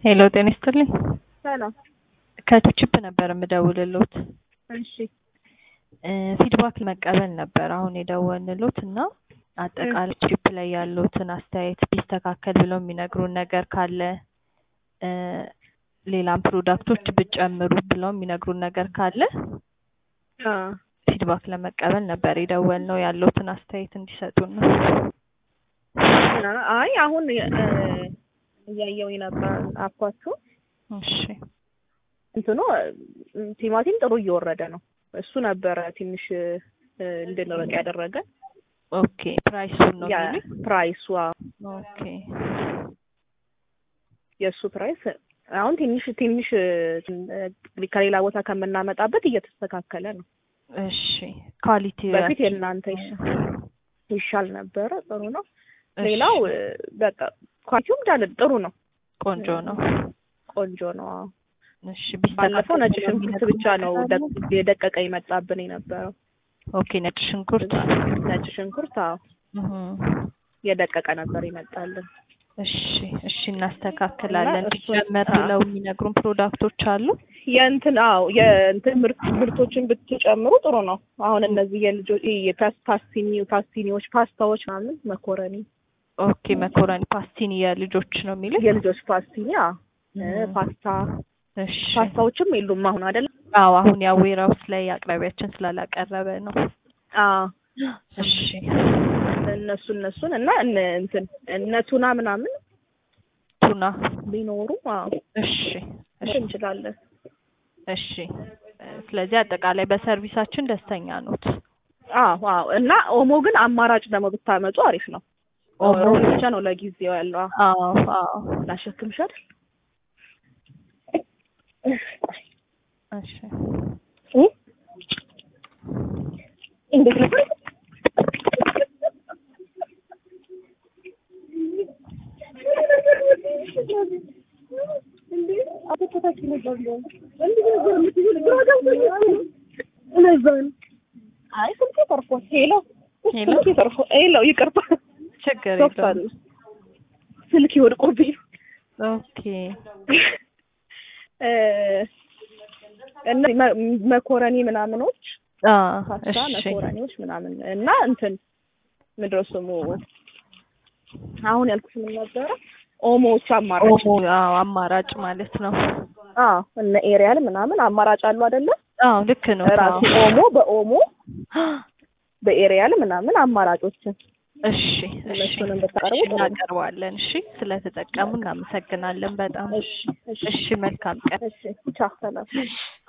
ሄሎ ጤና ይስጥልኝ። ሰላም። ከቱችፕ ነበር የምደውልሎት እሺ ፊድባክ መቀበል ነበር አሁን የደወልንሎት እና አጠቃላይ ቺፕ ላይ ያሉትን አስተያየት ቢስተካከል ብለው የሚነግሩን ነገር ካለ እ ሌላም ፕሮዳክቶች ብጨምሩ ብለው የሚነግሩን ነገር ካለ አ ፊድባክ ለመቀበል ነበር የደወልነው ያለውትን አስተያየት እንዲሰጡን ነው። አይ አሁን እ እያየሁኝ ነበር አኳችሁ እሺ እንትኑ እ ቲማቲም ጥሩ እየወረደ ነው። እሱ ነበረ ትንሽ እ እንድንርቅ ያደረገ ኦኬ ፕራይሱን ነው ያ የሚሉኝ? ፕራይሱ አዎ፣ ኦኬ የእሱ ፕራይስ አሁን ትንሽ ትንሽ እ ከሌላ ቦታ ከምናመጣበት እየተስተካከለ ነው። እሺ ኳሊቲ በፊት የእናንተ ይሻል ይሻል ነበረ። ጥሩ ነው። ሌላው እ በቃ ኳሊቲውም እንዳለ ጥሩ ነው። ቆንጆ ነው። ቆንጆ ነው። አዎ። እሺ ባለፈው ነጭ ቢስተካከል ሽንኩርት ብቻ ነው የሚነግሩን ደቅ- የደቀቀ የመጣብን የነበረው። ኦኬ ነጭ ሽንኩርት ነጭ ሽንኩርት አዎ እህ የደቀቀ ነበር ይመጣልን። እሺ እሺ እናስተካክላለን። እና እሱን- ቢጨመር አዎ። ብለው የሚነግሩን ፕሮዳክቶች አሉ። የእንትን አዎ የእንትን ምርት ምርቶችን ብትጨምሩ ጥሩ ነው። አሁን እነዚህ የልጆች ፓስቲኒ ፓስቲኒዎች፣ ፓስታዎች ምናምን መኮረኒ ኦኬ መኮረኒ ፓስቲኒ የልጆች ነው የሚሉኝ። የልጆች ፓስቲኒ አዎ እ እህ ፓስታ እሺ ፓስታዎችም የሉም አሁን አይደል? አዎ አሁን ያው ዌራውስ ላይ አቅራቢያችን ስላላቀረበ ነው። አዎ እሺ እነሱ እነሱን እና እነ እንትን እነ ቱና ምናምን ቱና ቢኖሩ አዎ እሺ እሺ እንችላለን። እሺ ስለዚህ አጠቃላይ በሰርቪሳችን ደስተኛ ኖት። አዎ አዎ እና ኦሞ ግን አማራጭ ደግሞ ብታመጡ አሪፍ ነው። ኦሞ ሮል ብቻ ነው ለጊዜው ያለው። አዎ አዎ አዎ ላሸክምሽ አይደል? እሺ እ እንዴት ነው? አይ ስልኬ ተርፏል። ሄሎ ሄሎ ስልኬ ተርፏል። ሄሎ ይቅርታ፣ ችግር ሶፍት የለውም። አለ ስልኬ ወድቆብኝ ነው። ኦኬ እ እና መ- መኮረኒ ምናምኖች አ ፓስታ እሺ መኮረኒዎች ምናምን እና እንትን ምንድን ነው ስሙ አሁን ያልኩት ምን ነበረ? ኦሞዎች አማራጭ ኦሞ አዎ አማራጭ ማለት ነው። አዎ እነ ኤሪያል ምናምን አማራጭ አሉ አይደለ? አዎ ልክ ነው። ራሱ አዎ ኦሞ በኦሞ በኤሪያል ምናምን አማራጮችን እሺ እሺ እነሱንም ብታቀርቡ እሺ ጥሩ ነው። እናቀርባለን። እሺ ስለተጠቀሙ እናመሰግናለን በጣም። እሺ እሺ እሺ መልካም ቀን። እሺ ቻው ሰላም።